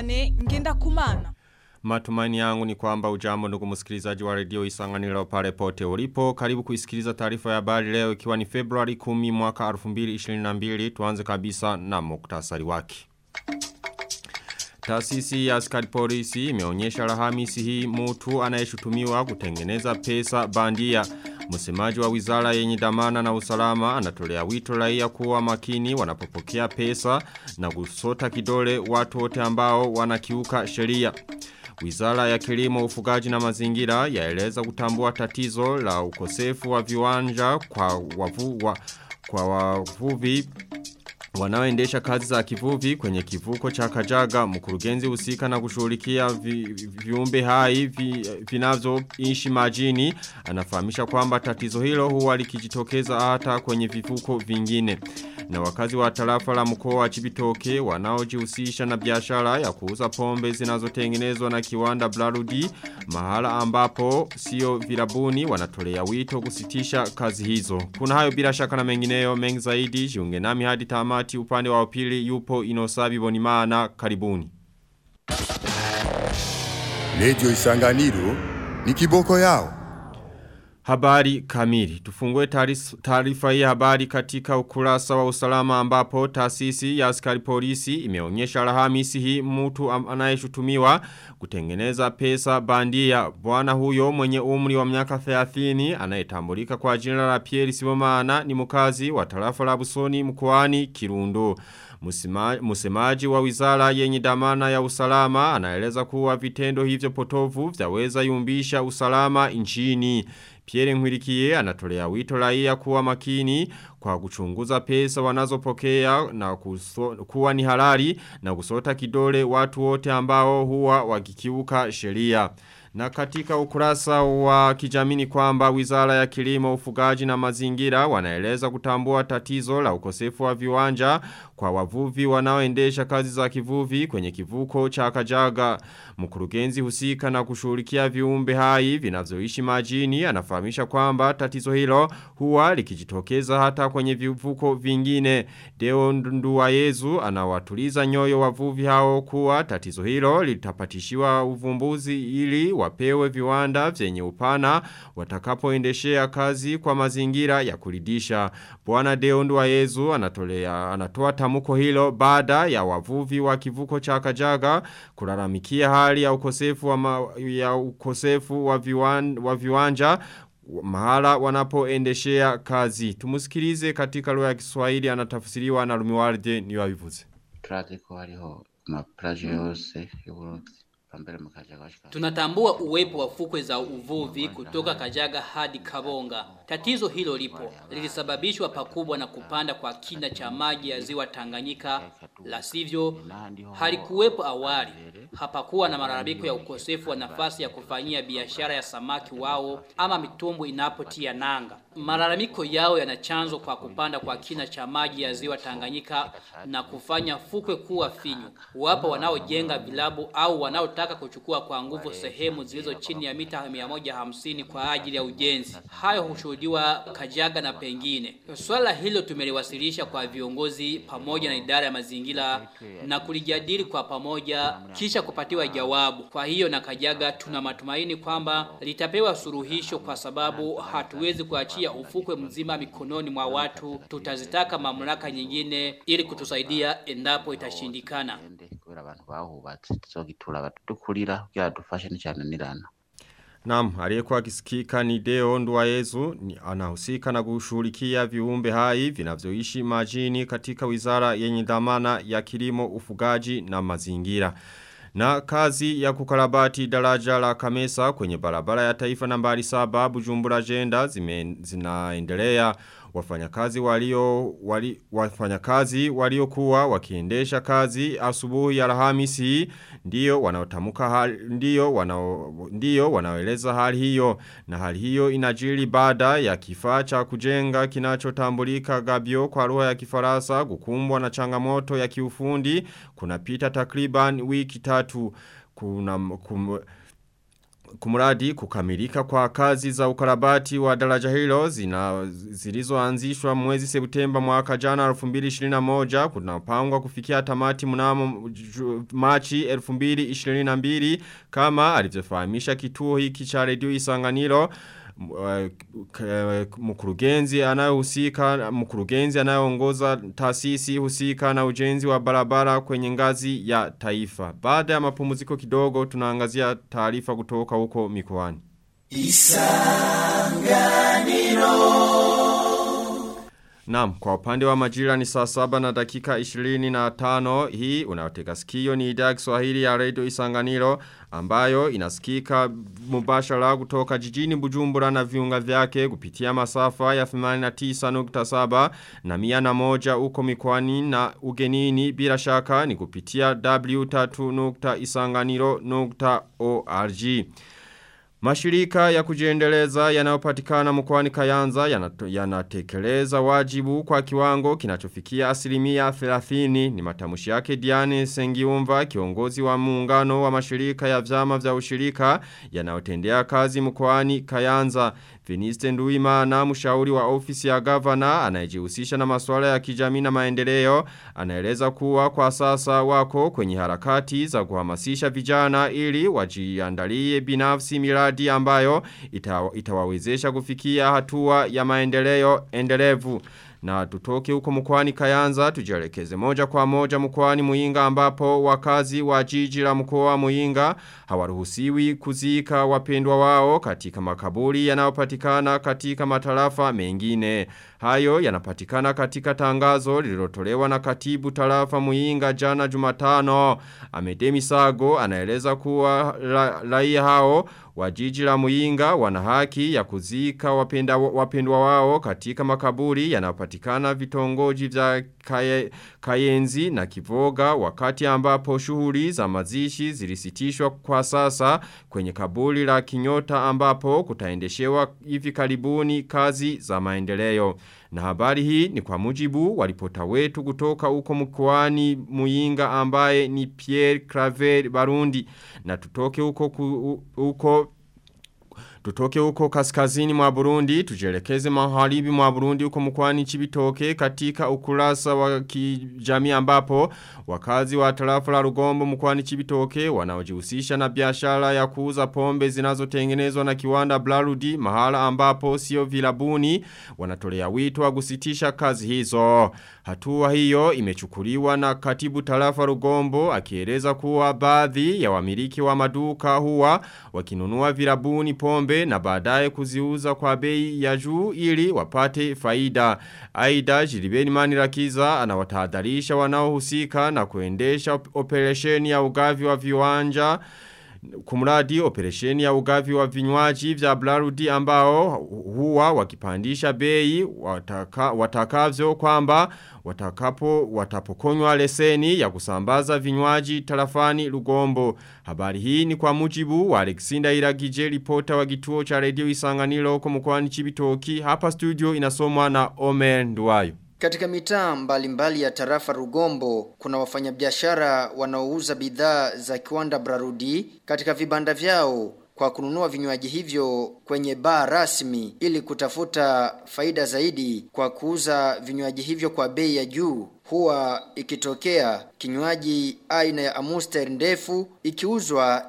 Vianney ngenda kumana. Matumaini yangu ni kwamba ujambo ndugu msikilizaji wa redio isanganiro pale pote ulipo. Karibu kuisikiliza taarifa ya habari leo ikiwa ni Februari 10 mwaka 2022. Tuanze kabisa na muktasari wake. Taasisi ya askari polisi imeonyesha Alhamisi hii mtu anayeshutumiwa kutengeneza pesa bandia. Msemaji wa wizara yenye dhamana na usalama anatolea wito raia kuwa makini wanapopokea pesa na kusota kidole watu wote ambao wanakiuka sheria. Wizara ya kilimo ufugaji na mazingira yaeleza kutambua tatizo la ukosefu wa viwanja kwa wavu, wa, kwa wavuvi wanaoendesha kazi za kivuvi kwenye kivuko cha Kajaga mkurugenzi husika na kushughulikia vi, viumbe hai vi, vinavyoishi majini anafahamisha kwamba tatizo hilo huwa likijitokeza hata kwenye vivuko vingine na wakazi wa tarafa la mkoa wa Chibitoke wanaojihusisha na biashara ya kuuza pombe zinazotengenezwa na kiwanda Blarudi mahala ambapo sio vilabuni wanatolea wito kusitisha kazi hizo kuna hayo bila shaka na mengineyo mengi zaidi jiunge nami hadi tamati upande wa upili yupo inosabi bonimana karibuni Radio Isanganiro ni kiboko yao Habari kamili. Tufungue taarifa hii habari katika ukurasa wa usalama ambapo taasisi ya askari polisi imeonyesha Alhamisi hii mtu anayeshutumiwa kutengeneza pesa bandia. Bwana huyo mwenye umri wa miaka 30 anayetambulika kwa jina la Pierre Sibomana ni mkazi wa tarafa la Busoni mkoani Kirundo. Musemaji wa wizara yenye dhamana ya usalama anaeleza kuwa vitendo hivyo potovu vyaweza yumbisha usalama nchini. Pierre Nwirikie anatolea wito raia kuwa makini kwa kuchunguza pesa wanazopokea na kuso, kuwa ni halali na kusota kidole watu wote ambao huwa wakikiuka sheria. Na katika ukurasa wa kijamini kwamba wizara ya kilimo ufugaji na mazingira wanaeleza kutambua tatizo la ukosefu wa viwanja kwa wavuvi wanaoendesha kazi za kivuvi kwenye kivuko cha kajaga. Mkurugenzi husika na kushughulikia viumbe hai vinavyoishi majini anafahamisha kwamba tatizo hilo huwa likijitokeza hata kwenye vivuko vingine. Deo Nduwayezu anawatuliza nyoyo wavuvi hao kuwa tatizo hilo litapatishiwa uvumbuzi ili wapewe viwanda vyenye upana watakapoendeshea kazi kwa mazingira ya kuridisha. Bwana Deo Nduwayezu anatolea anatoa tamuko hilo baada ya wavuvi wa kivuko cha Kajaga kulalamikia hali ya ukosefu wa, ma, ya ukosefu wa, viwan, wa viwanja mahala wanapoendeshea kazi. Tumusikilize katika lugha ya Kiswahili anatafsiriwa na Lumiwarde ni wabivuze. Turazi ko hariho amaplaje yose y'Uburundi Tunatambua uwepo wa fukwe za uvuvi kutoka Kajaga hadi Kabonga. Tatizo hilo lipo. Lilisababishwa pakubwa na kupanda kwa kina cha maji ya ziwa Tanganyika. La sivyo, halikuwepo awali. Hapakuwa na malalamiko ya ukosefu wa nafasi ya kufanyia biashara ya samaki wao ama mitumbu inapotia nanga. Malalamiko yao yana chanzo kwa kupanda kwa kina cha maji ya ziwa Tanganyika na kufanya fukwe kuwa finyu. Wapo wanaojenga vilabu au wanaotaka kuchukua kwa nguvu sehemu zilizo chini ya mita 150 kwa ajili ya ujenzi. Hayo hushuhudiwa Kajaga na pengine. Swala hilo tumeliwasilisha kwa viongozi pamoja na idara ya mazingira na kulijadili kwa pamoja kisha kupatiwa jawabu. Kwa hiyo na Kajaga tuna matumaini kwamba litapewa suluhisho kwa sababu hatuwezi kuachia ufukwe mzima mikononi mwa watu. Tutazitaka mamlaka nyingine ili kutusaidia endapo itashindikana. kubera abantu bahubatse tuzogitura abatudukurira kugira dufashe n'icyananirana Naam, aliyekuwa akisikika ni Deo Nduwayezu ni anahusika na kushughulikia viumbe hai vinavyoishi majini katika wizara yenye dhamana ya kilimo, ufugaji na mazingira. Na kazi ya kukarabati daraja la Kamesa kwenye barabara ya taifa nambari saba Bujumbura Jenda zime, zinaendelea wafanyakazi walio wali, wafanyakazi waliokuwa wakiendesha kazi asubuhi ya Alhamisi ndio wanaotamuka hali ndio wanao ndio wanaeleza hali hiyo na hali hiyo inajiri baada ya kifaa cha kujenga kinachotambulika Gabio kwa lugha ya Kifaransa kukumbwa na changamoto ya kiufundi kunapita takriban wiki tatu kuna kum, kumuradi kukamilika kwa kazi za ukarabati wa daraja hilo zina zilizoanzishwa mwezi Septemba mwaka jana 2021 kunapangwa kufikia tamati mnamo ju- Machi 2022 kama alivyofahamisha kituo hiki cha redio Isanganiro M- uh, k- mkurugenzi anayehusika mkurugenzi anayeongoza taasisi husika na ujenzi wa barabara kwenye ngazi ya taifa. Baada ya mapumziko kidogo tunaangazia taarifa kutoka huko mikoani. Naam, kwa upande wa majira ni saa saba na dakika 25 hii unayotega sikio ni idhaa ya Kiswahili ya Radio Isanganiro ambayo inasikika mubashara kutoka jijini Bujumbura na viunga vyake kupitia masafa ya 89.7 na mia na moja uko mikoani na ugenini bila shaka ni kupitia w3.isanganiro.org. Mashirika ya kujiendeleza yanayopatikana mkoani Kayanza yanato- yanatekeleza wajibu kwa kiwango kinachofikia asilimia 30 ni matamushi yake Diane Sengiumva kiongozi wa muungano wa mashirika ya vyama vya ushirika yanayotendea kazi mkoani Kayanza. Viniste Nduimana mshauri wa ofisi ya gavana anayejihusisha na masuala ya kijamii na maendeleo anaeleza kuwa kwa sasa wako kwenye harakati za kuhamasisha vijana ili wajiandalie binafsi miradi ambayo ita, itawawezesha kufikia hatua ya maendeleo endelevu. Na tutoke huko mkwani kayanza tujielekeze moja kwa moja mkwani muinga ambapo wakazi wa jiji la mkoa muinga hawaruhusiwi kuzika wapendwa wao katika makaburi yanayopatikana katika matarafa mengine. Hayo yanapatikana katika tangazo lililotolewa na katibu tarafa muinga jana jumatano. Amedemi Sago anaeleza kuwa ra- raia hao wa jiji la muinga wana haki ya kuzika wapenda, wapendwa wao katika makaburi yanayopatikana vitongoji vya kaye, kayenzi na kivoga wakati ambapo shughuli za mazishi zilisitishwa kwa sasa kwenye kaburi la kinyota ambapo kutaendeshewa hivi karibuni kazi za maendeleo. Na habari hii ni kwa mujibu walipota wetu kutoka uko mkoani muinga ambaye ni Pierre Claver Barundi. Na tutoke uko, ku, uko Tutoke huko kaskazini mwa Burundi, tujelekeze maharibi mwa Burundi huko mkwani chibitoke katika ukurasa wa kijamii ambapo wakazi wa tarafa la Rugombo mkwani chibitoke wanaojihusisha na biashara ya kuuza pombe zinazotengenezwa na kiwanda Blarudi mahala ambapo sio vilabuni wanatolea wito wa kusitisha kazi hizo. Hatua hiyo imechukuliwa na katibu tarafa Rugombo akieleza kuwa baadhi ya wamiliki wa maduka huwa wakinunua vilabuni pombe na baadaye kuziuza kwa bei ya juu ili wapate faida. Aida Jilibeni Manirakiza anawatahadharisha wanaohusika na kuendesha op- operesheni ya ugavi wa viwanja kumradi operesheni ya ugavi wa vinywaji vya Blarudi ambao huwa wakipandisha bei wataka, watakavyo kwamba watakapo watapokonywa leseni ya kusambaza vinywaji tarafani Lugombo. Habari hii ni kwa mujibu wa Alexander Iragije ripota wa kituo cha redio Isanganiro huko mkoani Chibitoki. Hapa studio inasomwa na Omer Nduwayo. Katika mitaa mbalimbali ya tarafa Rugombo kuna wafanyabiashara wanaouza bidhaa za kiwanda Brarudi katika vibanda vyao kwa kununua vinywaji hivyo kwenye baa rasmi ili kutafuta faida zaidi kwa kuuza vinywaji hivyo kwa bei ya juu. Huwa ikitokea kinywaji aina ya Amuster ndefu ikiuzwa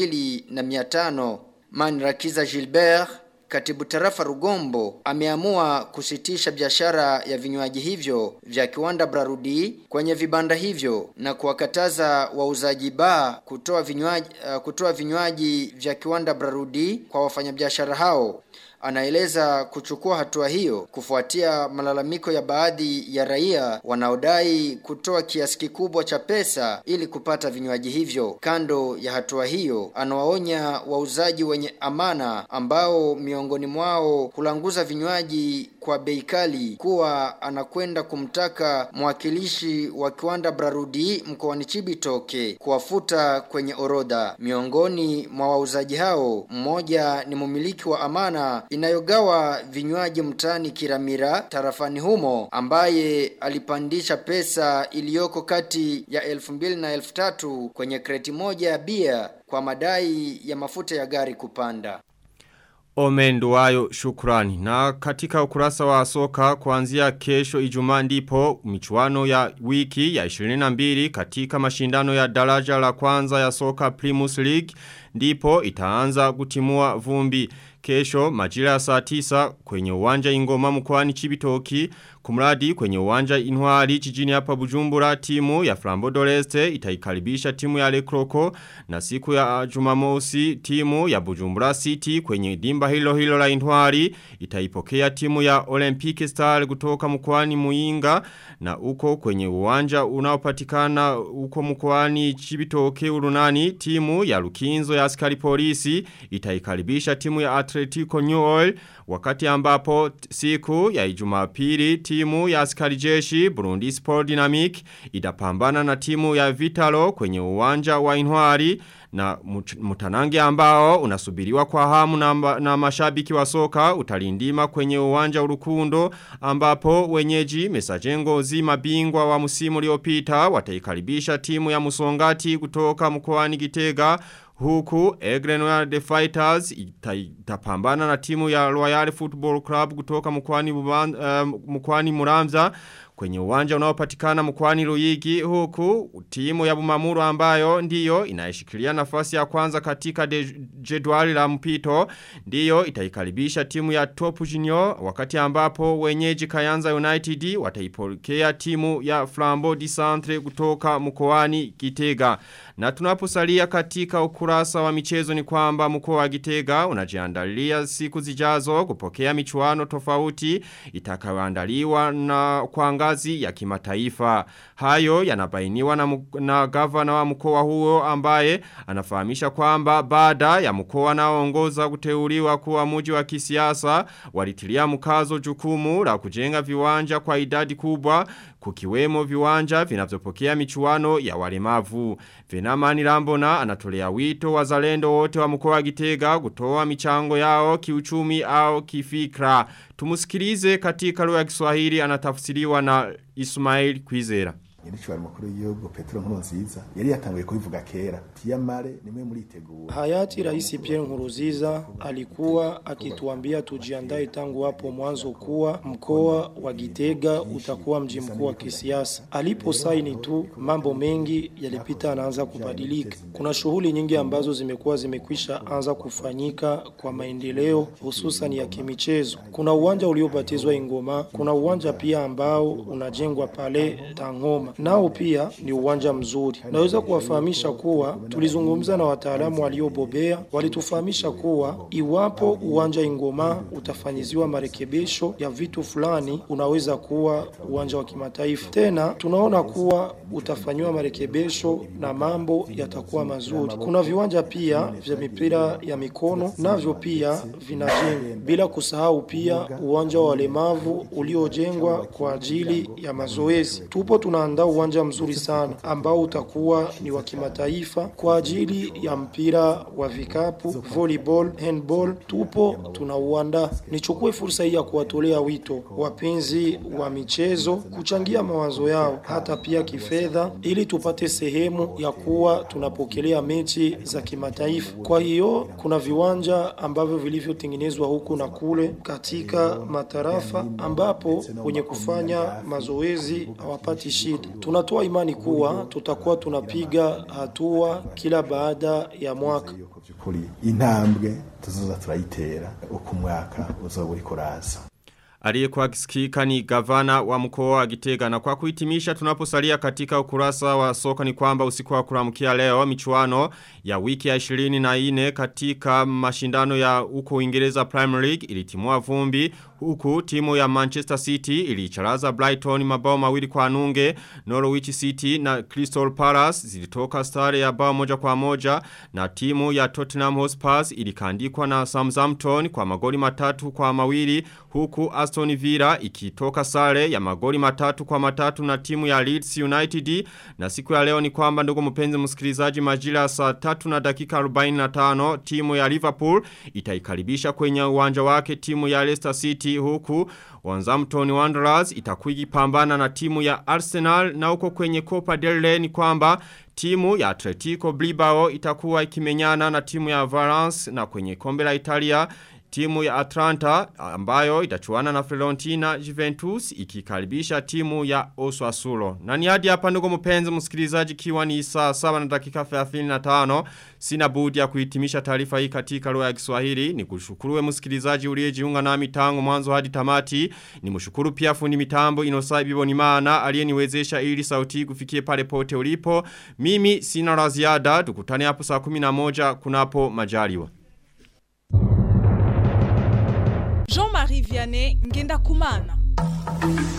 2500 Manrakiza Gilbert Katibu tarafa Rugombo ameamua kusitisha biashara ya vinywaji hivyo vya kiwanda Brarudi kwenye vibanda hivyo na kuwakataza wauzaji baa kutoa vinywaji uh, kutoa vinywaji vya kiwanda Brarudi kwa wafanyabiashara hao. Anaeleza kuchukua hatua hiyo kufuatia malalamiko ya baadhi ya raia wanaodai kutoa kiasi kikubwa cha pesa ili kupata vinywaji hivyo. Kando ya hatua hiyo, anawaonya wauzaji wenye amana ambao miongoni mwao kulanguza vinywaji kwa bei kali kuwa anakwenda kumtaka mwakilishi wa kiwanda Brarudi mkoani Chibitoke kuwafuta kwenye orodha. Miongoni mwa wauzaji hao, mmoja ni mumiliki wa amana inayogawa vinywaji mtani Kiramira tarafani humo ambaye alipandisha pesa iliyoko kati ya 2000 na 3000 kwenye kreti moja ya bia kwa madai ya mafuta ya gari kupanda. Omenduwayo shukrani. Na katika ukurasa wa soka kuanzia kesho ijumaa ndipo michuano ya wiki ya 22 katika mashindano ya daraja la kwanza ya soka Primus League ndipo itaanza kutimua vumbi. Kesho majira ya saa tisa kwenye uwanja ingoma mkwani chibitoki kumradi kwenye uwanja inwari jijini hapa bujumbura timu ya Flambo Doreste itaikaribisha timu ya Lekroko na siku ya jumamosi timu ya bujumbura city kwenye dimba hilo hilo la inwari itaipokea timu ya Olympic Star kutoka mkwani muinga na uko kwenye uwanja unaopatikana uko mkwani chibitoke urunani timu ya Lukinzo ya askari polisi itaikaribisha timu ya Atletico New Oil wakati ambapo siku ya Ijumapili timu ya askari jeshi Burundi Sport Dynamic itapambana na timu ya Vitalo kwenye uwanja wa Inwari na mutanange ambao unasubiriwa kwa hamu na, na mashabiki wa soka utalindima kwenye uwanja urukundo ambapo wenyeji mesajengo zima bingwa wa musimu uliopita wataikaribisha timu ya musongati kutoka mkoani Gitega Huku Egrenoir The Fighters itapambana na timu ya Royal Football Club kutoka mkwani, uh, mkwani Muramza kwenye uwanja unaopatikana mkwani Ruyigi huku timu ya Bumamuru ambayo ndiyo inaishikilia nafasi ya kwanza katika jedwali la mpito ndiyo itaikaribisha timu ya Top Junior wakati ambapo wenyeji Kayanza United wataipokea timu ya Flambeau di Centre kutoka mkoani Gitega na tunaposalia katika ukurasa wa michezo ni kwamba mkoa wa Gitega unajiandalia siku zijazo kupokea michuano tofauti itakayoandaliwa na kwa ngazi ya kimataifa. Hayo yanabainiwa na, na gavana wa mkoa huo ambaye anafahamisha kwamba baada ya mkoa naoongoza kuteuliwa kuwa muji wa kisiasa walitilia mkazo jukumu la kujenga viwanja kwa idadi kubwa kukiwemo viwanja vinavyopokea michuano ya walemavu. Venamani Rambona anatolea wito wazalendo wote wa mkoa wa Gitega kutoa michango yao kiuchumi au kifikra. Tumusikilize katika lugha ya Kiswahili anatafsiriwa na Ismail Kwizera. nyiricubari mukuru w'igihugu Petero Nkurunziza yari yatanguye kubivuga kera tiyamare nimwe muritegura Hayati Rais Pierre Nkurunziza alikuwa akituambia tujiandae tangu hapo mwanzo kuwa mkoa wa Gitega utakuwa mji mkuu wa kisiasa. Alipo saini tu mambo mengi yalipita anaanza kubadilika. Kuna shughuli nyingi ambazo zimekuwa zimekwisha anza kufanyika kwa maendeleo hususan ya kimichezo. Kuna uwanja uliobatizwa Ingoma, kuna uwanja pia ambao unajengwa pale Tangoma nao pia ni uwanja mzuri. Naweza kuwafahamisha kuwa tulizungumza na wataalamu waliobobea, walitufahamisha kuwa iwapo uwanja Ingoma utafanyiziwa marekebisho ya vitu fulani, unaweza kuwa uwanja wa kimataifa. Tena tunaona kuwa utafanyiwa marekebisho na mambo yatakuwa mazuri. Kuna viwanja pia vya mipira ya mikono navyo pia vinajengwa, bila kusahau pia uwanja wa walemavu uliojengwa kwa ajili ya mazoezi. Tupo tunaandaa uwanja mzuri sana ambao utakuwa ni wa kimataifa kwa ajili ya mpira wa vikapu, volleyball, handball. Tupo tunauandaa. Nichukue fursa hii ya kuwatolea wito wapenzi wa michezo kuchangia mawazo yao hata pia kifedha, ili tupate sehemu ya kuwa tunapokelea mechi za kimataifa. Kwa hiyo kuna viwanja ambavyo vilivyotengenezwa huku na kule katika matarafa, ambapo wenye kufanya mazoezi hawapati shida. Tunatoa imani kuwa tutakuwa tunapiga hatua kila baada ya mwaka. kuri intambwe tuzoza turayitera uko umwaka uzoba uriko uraza Aliyekuwa akisikika ni gavana wa mkoa wa Gitega na kwa kuhitimisha tunaposalia katika ukurasa wa soka ni kwamba usiku wa kuramkia leo michuano ya wiki ya 24 katika mashindano ya uko Uingereza Premier League ilitimua vumbi huku timu ya Manchester City ilicharaza Brighton mabao mawili kwa nunge, Norwich City na Crystal Palace zilitoka stare ya bao moja kwa moja na timu ya Tottenham Hotspur ilikandikwa na Southampton kwa magoli matatu kwa mawili huku Aston Villa ikitoka sare ya magoli matatu kwa matatu na timu ya Leeds United na siku ya leo ni kwamba ndugu mpenzi msikilizaji majira saa tatu na dakika 45 timu ya Liverpool itaikaribisha kwenye uwanja wake timu ya Leicester City huku Wanzampton Wanderers itakuwa ikipambana na timu ya Arsenal na huko kwenye Copa del Rey ni kwamba timu ya Atletico Bilbao itakuwa ikimenyana na timu ya Valence na kwenye kombe la Italia timu ya Atlanta ambayo itachuana na Fiorentina Juventus ikikaribisha timu ya Osasuna. Na ni hadi hapa ndugu mpenzi msikilizaji kiwa ni saa 7 na dakika 35 sina budi ya kuhitimisha taarifa hii katika lugha ya Kiswahili. Ni kushukuruwe msikilizaji uliyejiunga nami tangu mwanzo hadi tamati. Ni mshukuru pia fundi mitambo Inosai Bibonimana aliyeniwezesha ili sauti kufikie pale pote ulipo. Mimi sina la ziada tukutane hapo saa 11 kunapo majaliwa. Jean-Marie Vianney Ngenda Kumana.